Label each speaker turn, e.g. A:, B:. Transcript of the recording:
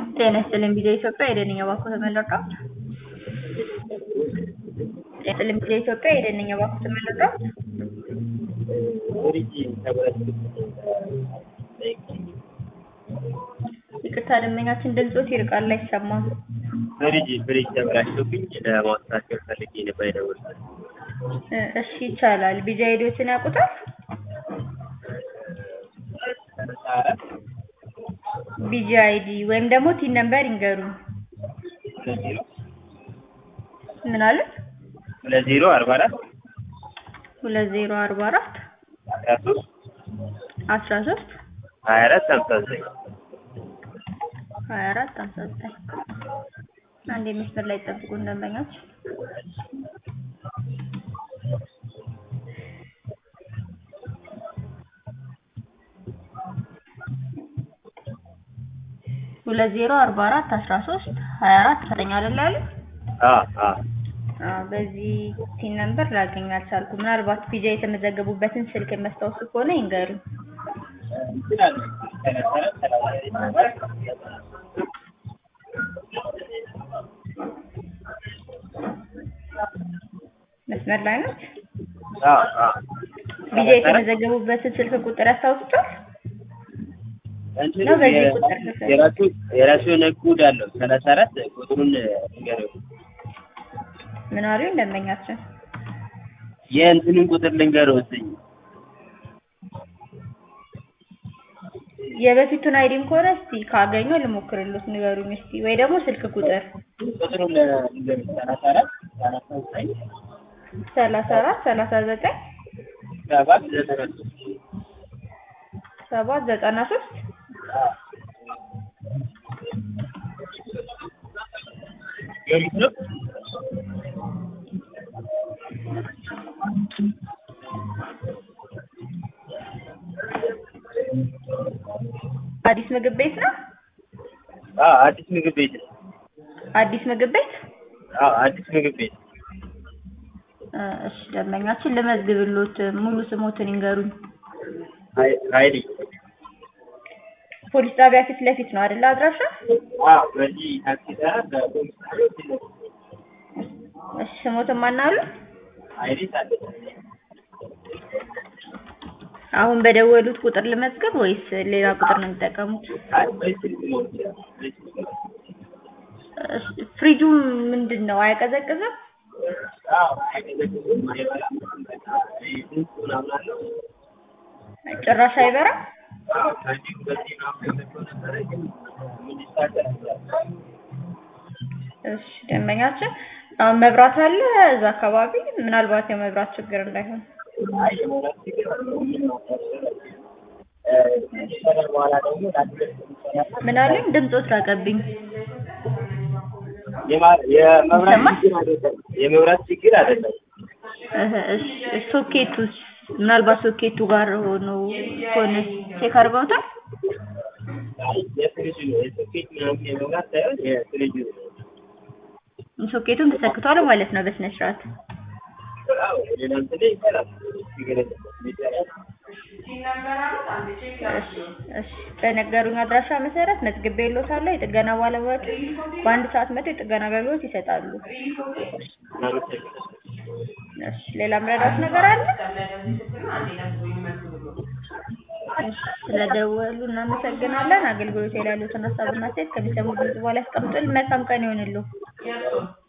A: ጤና ይስጥልኝ ቪዲዮ ኢትዮጵያ የደንኛ ባኮ ተመለቀ ጤና ይስጥልኝ ቪዲዮ ኢትዮጵያ የደንኛ ባኮ ተመለቀ ይቅርታ ደንበኛችን ድምፆት ይርቃል አይሰማም
B: ፍሪጅ ፍሪጅ ተበላሽቶብኝ ለማስተካከል ፈልጌ ነበር የደወልኩት።
A: እ እሺ ይቻላል ቢጃ ሄዶችን ያውቁታል ቢጂ አይዲ ወይም ደግሞ ቲን ነምበር ይንገሩን ምን አለ
B: ሁለት ዜሮ አርባ አራት
A: ሁለት ዜሮ አርባ አራት
B: አስራ ሶስት
A: አስራ ሶስት
B: ሀያ አራት ሀምሳ ዘጠኝ
A: ሀያ አራት ሀምሳ ዘጠኝ አንድ መስመር ላይ ጠብቁ ደንበኞች ሁለት ዜሮ አርባ አራት አስራ ሶስት ሀያ አራት ዘጠኝ አይደል ያሉት?
B: አዎ አዎ
A: አዎ በዚህ ቲን ነምበር ላገኝ አልቻልኩም። ምናልባት ፒጃ የተመዘገቡበትን ስልክ የሚያስታውሱ ከሆነ ይንገሩኝ። መስመር ላይ ነች።
B: አዎ አዎ
A: ፒጃ የተመዘገቡበትን ስልክ ቁጥር ያስታውሱታል?
B: እንትኑ
A: ነው በዚህ
B: የ-
A: ቁጥር ነው።
B: የራሱ የራሱ የሆነ ኮድ አለው ሰላሳ አራት ቁጥሩን ንገረው
A: ምን አሉኝ ደንበኛችን?
B: የእንትኑን ቁጥር ልንገረው እስኪ
A: የበፊቱን አይዲም ከሆነ እስቲ ካገኘ ልሞክርሎት ንገሩኝ እስቲ ወይ ደግሞ ስልክ ቁጥር
B: ቁጥሩን ልንገረው ሰላሳ አራት ሰላሳ ዘጠኝ
A: ሰላሳ አራት ሰላሳ ዘጠኝ
B: ሰባት ዘጠና ሶስት
A: ሰባት ዘጠና ሶስት
B: የሪት ነው
A: አዲስ ምግብ ቤት ነው።
B: አዎ አዲስ ምግብ ቤት ነው።
A: አዲስ ምግብ ቤት
B: አዎ አዲስ ምግብ ቤት
A: እ እሺ ደንበኛችን ልመዝግብሎት ሙሉ ስሞትን ይንገሩኝ።
B: ሀይ- ሀይሌ
A: ፖሊስ ጣቢያ ፊት ለፊት ነው አይደል አድራሻ?
B: አዎ በዚህ ታክሲ ተራ በፖሊስ ጣቢያ ፊት ለፊት
A: እሺ ስሞትን ማናሉ?
B: ሀይሌ ታደሰ
A: አሁን በደወሉት ቁጥር ልመዝገብ ወይስ ሌላ ቁጥር ነው የሚጠቀሙት?
B: አይ በስልክ መሆን ይችላል በስልክ መሆን
A: እሺ ፍሪጁ ምንድን ነው አይቀዘቅዝም?
B: አዎ አይቀዘቅዝም አይበላም በቃ ይሄ ድምፅ ምናምን አለው
A: ጭራሽ አይበራም?
B: አዎ ከዚህ በዚህ ምናምን ገብቶ ነበረ ግን ምን ይታደር
A: እሺ ደንበኛችን አሁን መብራት አለ እዛ አካባቢ ምናልባት የመብራት ችግር እንዳይሆን
B: አይ የመብራት ችግር ምን ነው እ ከሰራ በኋላ ደግሞ ለአድረስ የሚሰራ
A: ምን አለኝ ድምፆት ራቀብኝ።
B: የማ- የመብራት
A: ይሰማል?
B: ችግር አይደለም የመብራት ችግር አይደለም
A: እህ እሺ ሶኬቱስ ምናልባት ሶኬቱ ጋር ሆኖ ከሆነ ቼክ አድርገውታል?
B: አይ የፍሪጅ ነው የሶኬት ምናምን የመብራት ሳይሆን የፍሪጅ ነው
A: ሶኬቱን ተሰክቷል ማለት ነው በስነ ስርዓት።
B: አዎ ሌላ እንትን ላይ ይሰራል ችግር የለም ይሰራል
A: እሺ እሺ በነገሩኝ አድራሻ መሰረት መዝግቤልዎታለሁ። የጥገና ባለሙያዎች በአንድ ሰዓት መጥተው የጥገና አገልግሎት ይሰጣሉ።
B: እናመሰግናለን
A: እሺ ሌላ ምረዳት ነገር አለ? እሺ ስለደወሉ እናመሰግናለን። አገልግሎት ላይ ያሉትን ሀሳብና አስተያየት ከሚሰሙ ድምጽ በኋላ ያስቀምጡልን። መልካም ቀን ይሆንልዎ።